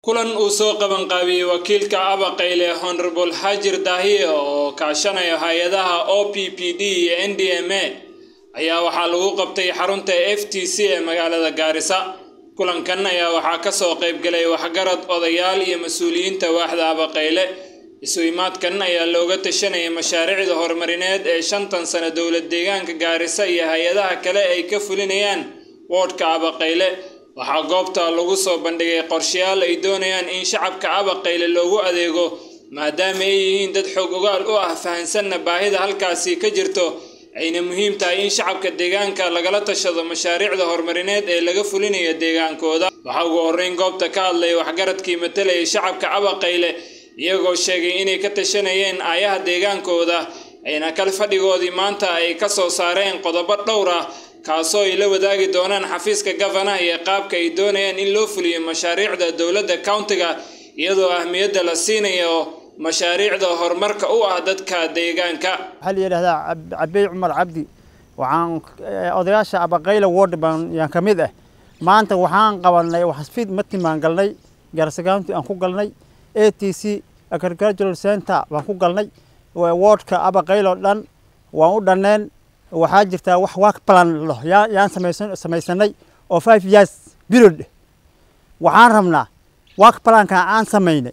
kulan uu soo qabanqaabiyey wakiilka abaqayle honorable xaajir daahiye oo kaashanaya hay-adaha o p p d iyo n d m a ayaa waxaa lagu qabtay xarunta f t c ee magaalada gaarisa kulankan ayaa waxaa ka soo qaybgalay waxgarad odayaal iyo mas-uuliyiinta waaxda abaqayle isu imaadkan ayaa looga tashanayay mashaariicda horumarineed ee shantan sano dowlad deegaanka gaarisa iyo hay-adaha kale ay ka fulinayaan woodhka abaqayle waxaa goobta lagu soo bandhigay qorshayaal ay doonayaan in shacabka abaqayle loogu adeego maadaama ay yihiin dad xoog ogaal u ah fahansanna baahida halkaasi ka jirto ayna muhiim tahay in shacabka deegaanka lagala tashado mashaariicda horumarineed ee laga fulinayo deegaankooda waxaa ugu horreyn goobta ka hadlay waxgaradkii matalayay shacabka abaqayle iyagoo sheegay inay ka tashanayeen aayaha deegaankooda ayna kal fadhigoodii maanta ay ka soo saareen qodobo dhowr ah kaasoo ay la wadaagi doonaan xafiiska gafanaha iyo qaabka ay doonayaan in loo fuliyo mashaariicda dowladda countiga iyadoo ahmiyadda la siinayo mashaariicda horumarka u ah dadka deegaanka waxaa la yidhahdaa cabey cumar cabdi waxaan odayaasha abaqayla ward baan yaan ka mid ah maanta waxaan qabanay xasfiid matimaan galnay gaarisa county aan ku galnay a t c agricultural center baan ku galnay wardka abaqayl oo dhan waan u dhanneen waxaa jirtaa wax work plan lo yaan samaysan samaysanay oo five years period waxaan rabnaa work planka aan samaynay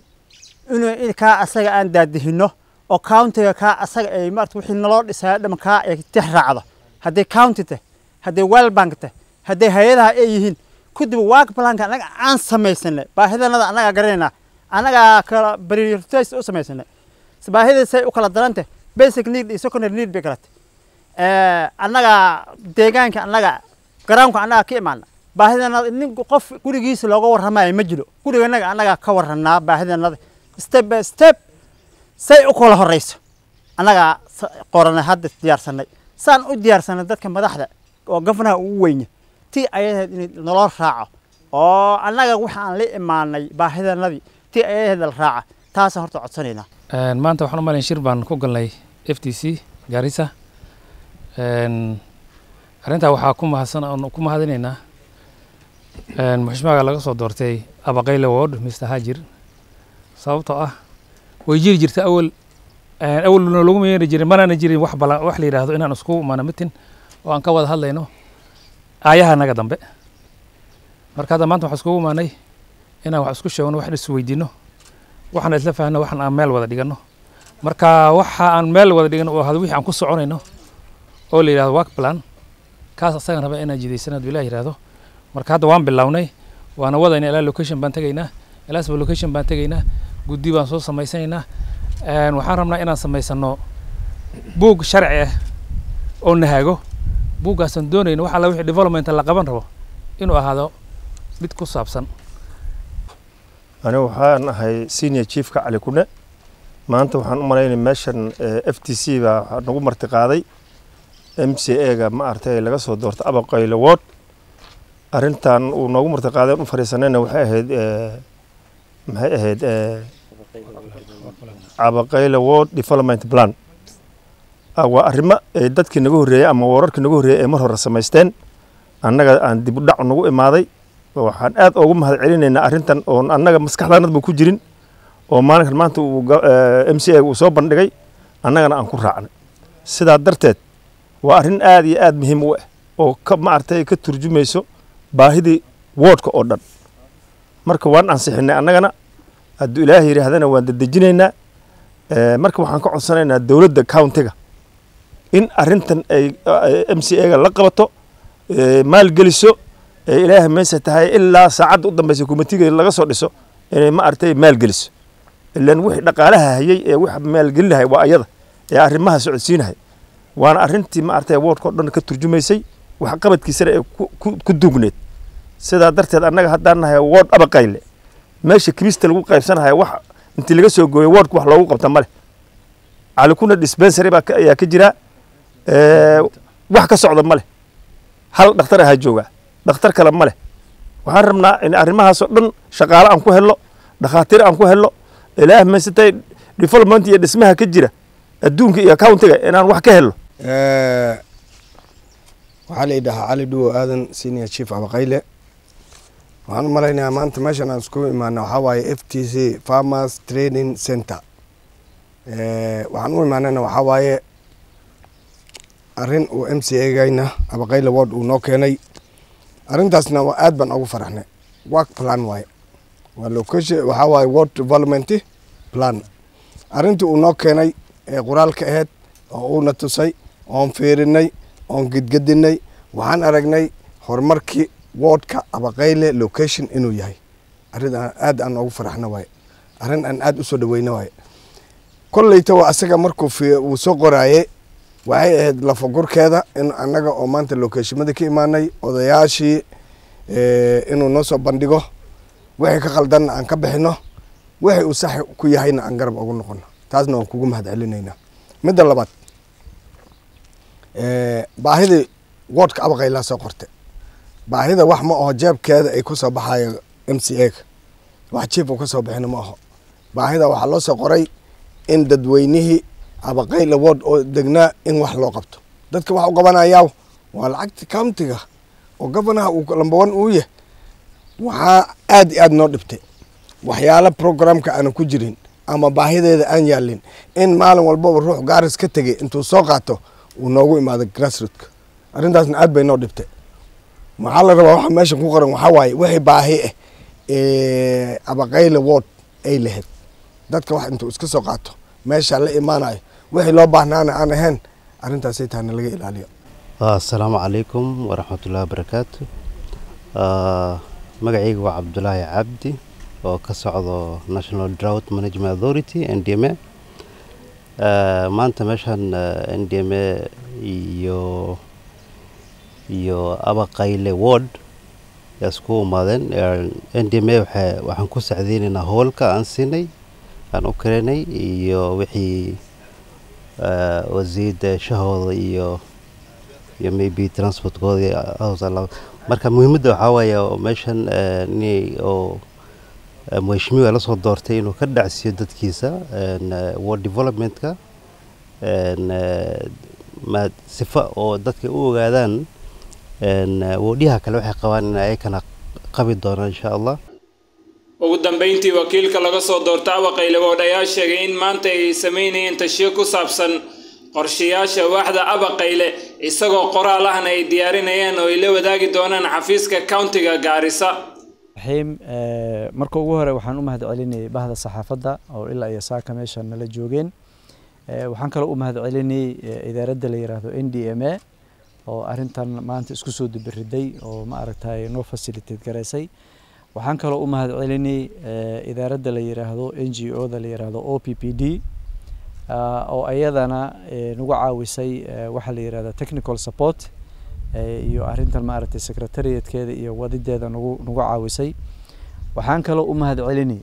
inuu kaa asaga aan daadihino oo countiga kaa asaga ay maarata wixii naloo dhisaya dham kaa ay tix raacdo hadday county tah hadday well bank tah hadday hay-adaha ay yihiin kadib work planka annaga aan samaysanay baahidanada annagaa garanaynaa annagaa kala prioritize u samaysanay baahida say u kala darantah basic need iyo secondary need bay kala tahay annaga deegaanka annaga garoonka annaga ka imaana baahidanada nin qof gurigiisa looga warramayo ma jiro guriganaga annaga ka warranaa baahidanada step by step say u kala horeyso annagaa qoranay hadda diyaarsanay saan u diyaarsanay dadka madaxda oo gafanaha ugu weynya tii ayaheed in naloo raaco oo annaga waxa aan la imaanay baahidanadii tii ayaheed la raaca taasaan horta codsanaynaa maanta waxaan u malayn shir baan ku galnay f t c gaarisa arrintaa waxaa ku mahadsan ku mahadinaynaa muxushmaaga laga soo doortay abaqayle ward mr hajir sababtoo ah way jiri jirta awal awalna lagu meeri jirin manana jirin wax bala wax la yidhaahdo inaan isku imaano mitin oo aan ka wada hadlayno aayaha naga dambe marka hadda maanta waxaan iskugu imaanay inaan wax isku sheegno wax is weydiino waxaan isla fahanno waxaan aan meel wada dhigano marka waxa aan meel wada dhigano oo hada wixii aan ku soconayno oo la yidhahdo work plan kaas asagan raba inaan jidaysana haduu ilah yidhahdo marka hadda waan bilownay waana wadayna ilaa location baan tegaynaa ilaasba location baan tegaynaa guddi baan soo samaysanaynaa waxaan rabnaa inaan samaysano buug sharci ah oo nahaago buuggaasaan doonayno wax alla wixii development la qaban rabo inuu ahaado mid ku saabsan anigu waxaan ahay senior chiefka cali kune maanta waxaan u malaynay meeshan f t c baa nagu marti qaaday m c a ga ma artay laga soo doortay abaqayle ward arrintan uu noogu marti qaaday u fariisanayna waxay ahayd maxay ahayd abaqayle ward development plan waa arrimo dadkii naga horreeyey ama wararkii naga horreeyey ee mar hore samaysteen annaga aan dib u dhac nagu imaaday waxaan aad ugu mahad celinaynaa arrintan oon annaga maskaxdaanadba ku jirin oo maalinkan maanta uu m c a uu soo bandhigay annagana aan ku raacnay sidaa darteed waa arrin aad iyo aad muhiim u ah oo ka maaragtay ka turjumayso baahidii woodhka oo dhan marka waan ansixinay annagana hadduu ilaahay yidhaahdana waan dedejinaynaa marka waxaan ka codsanaynaa dowladda countiga in arrintan ay m c a ga la qabato maalgeliso ee ilaahay meesa tahay ilaa saacadda u dambeysa komitiga laga soo dhiso inay ma aragtay maalgeliso ilan wixii dhaqaalaha hayay ee wax maalgelinahay waa ayada ee arrimaha socodsiinahay waana arrintii ma aragtay woodka o dhan ka turjumaysay wax qabadkiisana ee ku duugneed sidaa darteed annaga haddaan nahay wood abaqayle meesha kirista lagu qaybsanahay wax intii laga soo gooyay woodka wax loogu qabta male calikuna dispensary baa ayaa ka jira wax ka socda male hal dhakhtar ahaa joogaa dhakhtar kale ma leh waxaan rabnaa in arrimahaasoo dhan shaqaale aan ku helno dhakhaatiir aan ku helno ilaah maysatay development iyo dhismaha ka jira adduunka iyo countiga inaan wax ka helno waxaa la idhahaa cali dhuwo aadan senior chief abaqayle waxaan u malaynayaa maanta meeshan aan isku imaana waxaa waaye f t c farmers training center waxaan u imaanana waxaa waaye arrin uu m c agayna abaqayla ward uu noo keenay arrintaasna aad baan ugu faraxnay work plan waaye waa location waxaa waaye ward development plan arrintii uu noo keenay ee qoraalka ahayd oo uuna tusay oon fiirinay oon gedgedinay waxaan aragnay horumarkii wardka abaqayle location inuu yahay arrin aad aan ugu faraxna waaye arrin aan aad usoo dhaweyna waaye kolleyta waa asaga markuu uu soo qoraaye waxay ahayd lafagurkeeda in annaga oo maanta locationmada ka imaanay odayaashii inuu noo soo bandhigo wixii ka qaldanna aan ka bixino wixii uu sax ku yahayna aan garab ugu noqono taasna waan kugu mahad celinaynaa midda labaad baahidii wardka abaqaylaa soo qortay baahida wax ma aho jeebkeeda ay ku soo baxayo m c a wax jief uu ka soo bixina ma aho baahida waxaa loo soo qoray in dadweynihii abaqayla ward oo degnaa in wax loo qabto dadka wax u qabanayaa waa lacagta countiga oo governaha uu lambawan uu yahay waxaa aad iyo aad noo dhibtay waxyaala programka aana ku jirin ama baahideeda aan yaalin in maalin walbaba ruux gaaris ka tegay intuu soo qaato uu noogu imaado grassrootka arrintaasna aad bay noo dhibtay maxaa la rabaa waxa meesha ku qoran waxaa waaye wixii baahi ah abaqayla ward ay lahayd dadka wax intuu iska soo qaato meesha la imaanayo wixii loo baahnaana aan ahayn arrintaasay tahana laga ilaaliyo asalaamu calaykum waraxmatullahi wabarakaatu magacayga waa cabdulaahi cabdi oo ka socdo national drought management authority n d m a maanta meeshan n d m a iyo iyo abaqayle ward yaa isku imaadeen n d m a waxaan ku sacdeynaynaa howlka aan siinay aan u karenay iyo wixii wasiirda shahooda iyo iyo maybe transportkooda marka muhiimadda waxaa waaye meeshan in oo mheshimiwa lasoo doortay inuu ka dhacsiiyo dadkiisa ward developmentka sifa oo dadka u ogaadaan wodyaha kale waxay qabaan in ayakana qabi doonaan insha allah ugu dambeyntii wakiilka laga soo doorta abaqayle wood ayaa sheegay in maanta ay sameynayeen tashiyo ku saabsan qorshayaasha waaxda abaqayle isagoo qoraal ahna ay diyaarinayeen oo ay la wadaagi doonaan xafiiska countiga gaarisa raxiim marka ugu hore waxaan u mahad celinayay bahda saxaafadda oo ilaa iyo saaka meesha nala joogeen waxaan kaloo u mahad celinayay idaaradda la yiraahdo n d m a oo arrintan maanta isku soo dubiriday oo ma aragtay noo facilitate garaysay waxaan kaloo u mahad celinayay idaaradda la yiraahdo n g o da la yiraahdo o p p d oo ayadana nagu caawisay waxaa la yirahda technical support iyo arrintan maaragtay secretariatkeeda iyo wadideeda nagu nagu caawisay waxaan kaloo u mahad celinay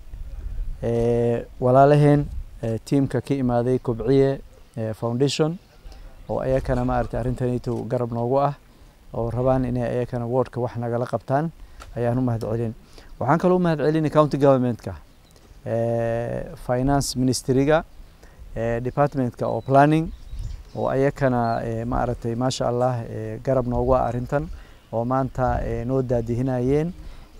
walaalaheen tiamka ka imaaday kobciye foundation oo ayakana maaragtay arrintanito garab noogu ah oo rabaan inay ayakana wardka wax nagala qabtaan ayaan u mahad celin waxaan kaloo u mahad celinay county governmentka finance ministryga departmentka oo planning oo ayakana maaragtay maasha allah garab noogu ah arrintan oo maanta noo daadihinayeen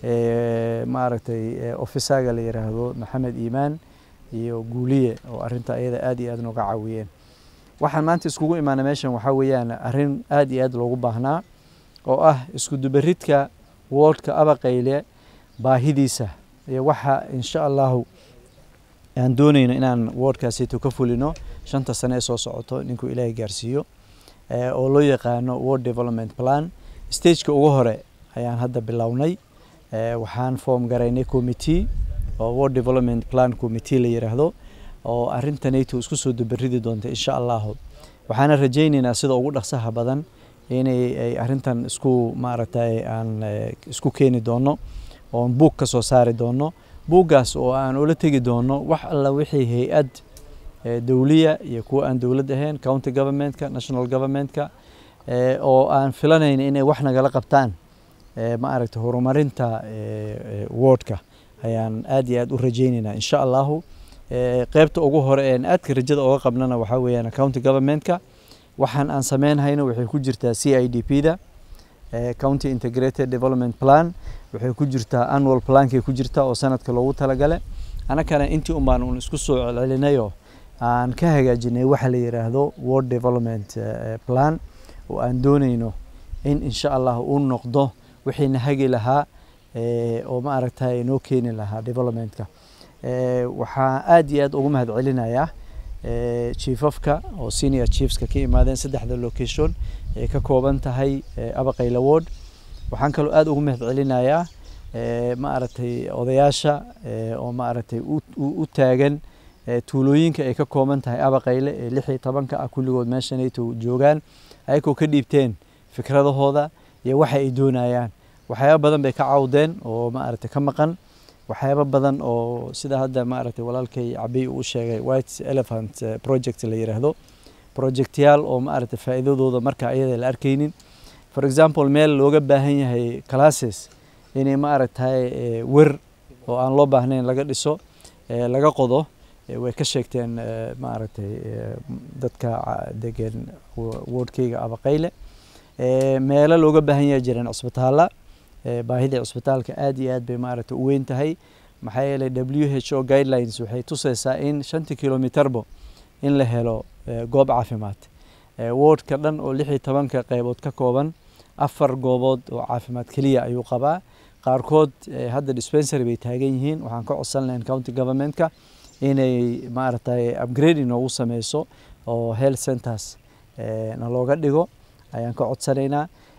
maaragtay offisaga la yiraahdo maxamed iimaan iyo guuliye oo arrinta ayada aad iyo aad nooga caawiyeen waxaan maanta iskugu imaana meeshan waxaa weeyaan arrin aad iyo aad loogu baahnaa oo ah isku dubaridka wardka abaqayle baahidiisa iyo waxa insha allahu aan doonayno inaan wardkaasito ka fulino shanta sane ee soo socoto ninkuu ilaahay gaarsiiyo oo loo yaqaano ward development plan stageka ugu hore ayaan hadda bilownay waxaan form garaynay committee oo ward development plan committee la yiraahdo oo arrintanayto isku soo dubaridi doonta insha allahu waxaana rajaynaynaa sida ugu dhaqsaha badan inay ay arrintan isku maaragtay aan isku keeni doono oon buug ka soo saari doono buuggaas oo aan ula tegi doono wax alla wixii hay-ad dowliya iyo kuwa aan dowlad ahayn county governmentka national governmentka oo aan filanayn inay wax nagala qabtaan ma aragta horumarinta wardka ayaan aad iyo aad u rajaynaynaa insha allahu qeybta ugu hore een aadka rajada oga qabnana waxaa weeyaan county governmentka waxaan aan sameynhayno waxay ku jirtaa c i d p da county integrated development plan waxay ku jirtaa annual plankay ku jirtaa oo sanadka loogu talagale annakana intii un baan un isku soo celcelinayoo aan ka hagaajinay waxa la yidhaahdo world development plan oo aan doonayno in insha allah uu noqdo wixiina hagi lahaa oo ma aragtay noo keeni lahaa developmentka waxaa aad iyo aad ugu mahad celinayaa chiefafka oo senior chiefska ka imaadeen saddexda location ee ka kooban tahay abaqayla ward waxaan kaloo aad ugu mahad celinayaa ma aragtay odayaasha oo ma aragtay u taagan tuulooyinka ay ka kooban tahay abaqayle ee lix iyo tobanka ah kulligood meeshanayto joogaan ayagoo ka dhiibteen fikradahooda iyo waxa ay doonayaan waxyaaba badan bay ka cawdeen oo ma aragtay ka maqan waxyaaba badan oo sida hadda ma aragtay walaalkay cabiy uu sheegay white elephant project la yiraahdo projectyaal oo ma aragtay faa'iidadooda marka ayada la arkaynin for example meel looga baahan yahay classes inay ma aragtay wer oo aan loo baahnayn laga dhiso laga qodo way ka sheegteen ma aragtay dadka degan wardkeyga abaqayle meelo looga baahan yahay jireen cusbitaala baahidii cusbitaalka aad iyo aad bay maaragtay u weyn tahay maxaa yeelay w h o guidelines waxay tusaysaa in shantii kilomitarbo in la helo goob caafimaad wardka dhan oo lix iyo tobanka qeybood ka kooban afar goobood oo caafimaad keliya ayuu qabaa qaarkood hadda dispensary bay taagan yihiin waxaan ka codsan lahayn county governmentka inay maaragtay upgrade inoogu sameyso oo health centers na looga dhigo ayaan ka codsanaynaa